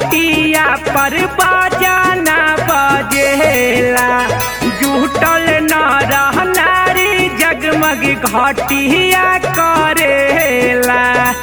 घटिया पर बजाना बजेला जुटल न रहनारी जगमग घटिया करेला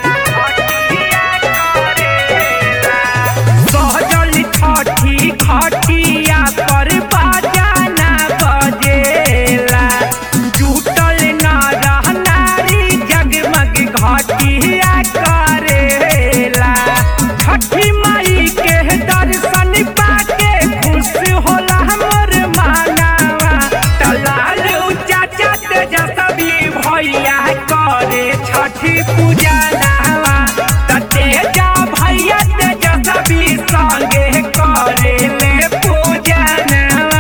सहजल छठी खटिया पर बजाना बजेला जुटल न रहनारी जगमग घटिया करेला छठी माई के दर्शन पाके खुश होला हमर मानवा तलाल चाचा तेजस्वी भैया करे छठी पूजा नावा त तेजा भैया तेजस्वी संगे करे ले पूजा नावा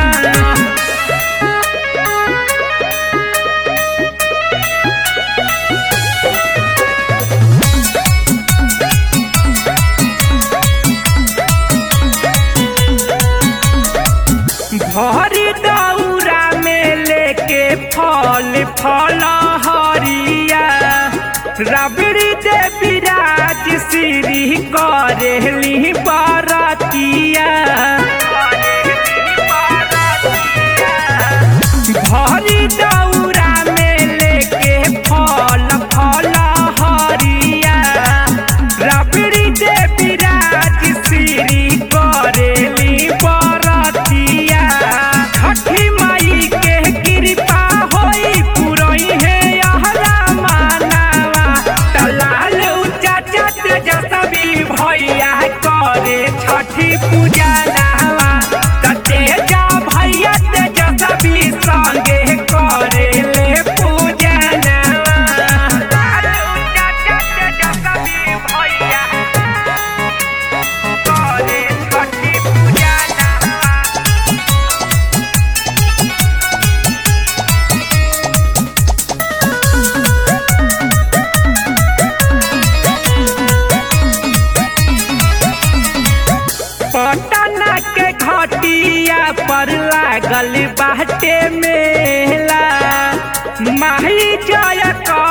भरी दौरा में लेके फल फल हरिया रबड़ी दे विराज श्री करेली बरतिया भरी दौरा में लेके फल फल हरिया रबड़ी दे विराज श्री करेली बरतिया छठी माई के कृपा होई पुरई है यहरा मानावा तलाल चाचा तेजस्वी भैया करे छठी पूजा नावा त तेजा भैया तेजस्वी संगे करे ले पूजा नावा चाचा तेजस्वी भैया करे छठी पूजा नावा पटना के घटिया पर लागल बाटे मेला माही जय